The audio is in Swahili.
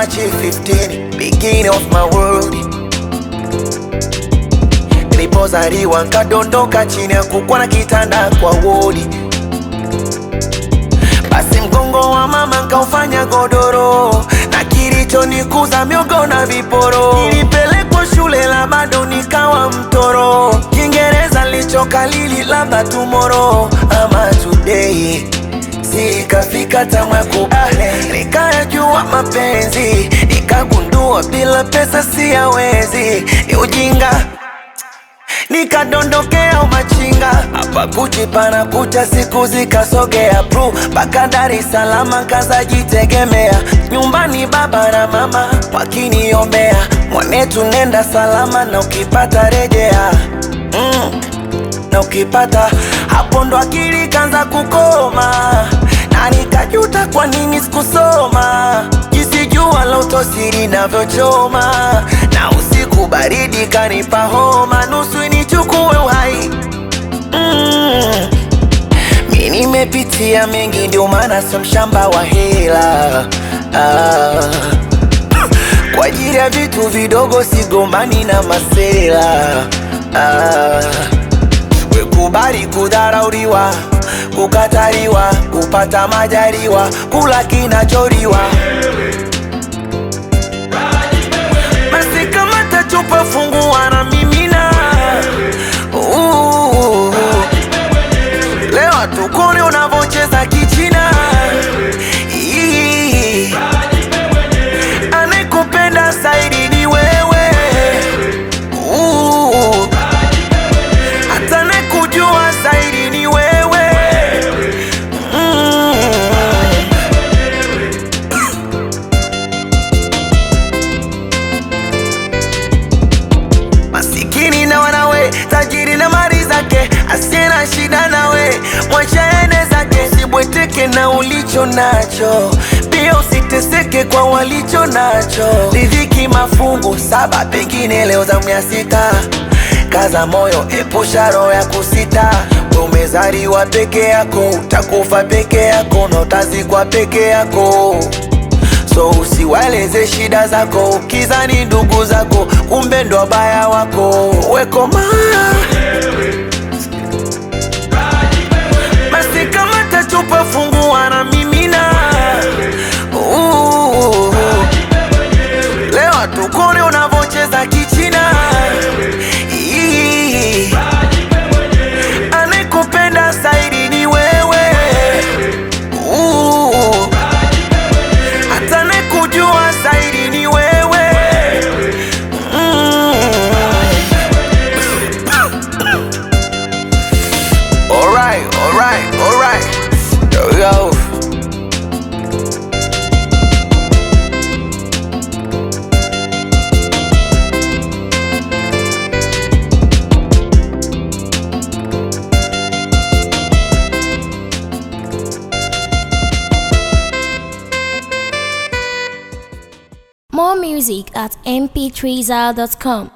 March 15, beginning of my world. Nilipozaliwa nkadondoka chini ya kukwa na kitanda kwa wodi, basi mgongo wa mama nkaufanya godoro, na kilichonikuza miogo na viporo. Nilipelekwa shule la bado nikawa mtoro, Kiingereza lichokalili labda tomorrow ama today Sikafika tamu ya kubale, nikayajua mapenzi, nikagundua bila pesa siyawezi, ni ujinga nikadondokea umachinga hapa Gucci pana kucha, siku zikasogea pru mpaka Dar es Salaam, kazajitegemea nyumbani, baba na mama wakiniombea, mwanetu nenda salama na ukipata rejea mm na ukipata hapo ndo akili kanza kukoma, na nikajuta kwa nini sikusoma, jinsi jua la utosiri navyochoma, na usiku baridi kanipa homa, nusu nichukue uhai mm. Mi nimepitia mengi, ndio maana sio mshamba wa hela ah. Kwa ajili ya vitu vidogo sigombani na masela ah. Wekubali kudharauliwa, kukataliwa, kupata majaliwa, kula kinacholiwa. Basi kama tachupa fungua na mimina, Uh, leo tukone unavocheza kichina. Ii, Anayekupenda zaidi ni wewe Uh, hata nakujua zaidi ni wewe mm. Masikini na wanawe, tajiri na mali zake, asiye na shida nawe, mwacha ene zake. Usibweteke na ulicho nacho, pia usiteseke kwa walicho nacho. Riziki mafungu saba, pengine leo zamu ya sita. Kaza moyo, epusha roho ya kusita. We umezaliwa peke yako, utakufa peke yako na utazikwa peke yako. So usiwaeleze shida zako, ukizani ndugu zako, kumbe ndo wabaya wako. Wekoma basi, kama tachupa fungua na mimina. Uh, leo tukone unavocheza kichina. Ii, Anayekupenda zaidi ni wewe. Uh, hata nakujua zaidi ni wewe mm. Alright, alright, alright. There we go. More music at mp3zal.com.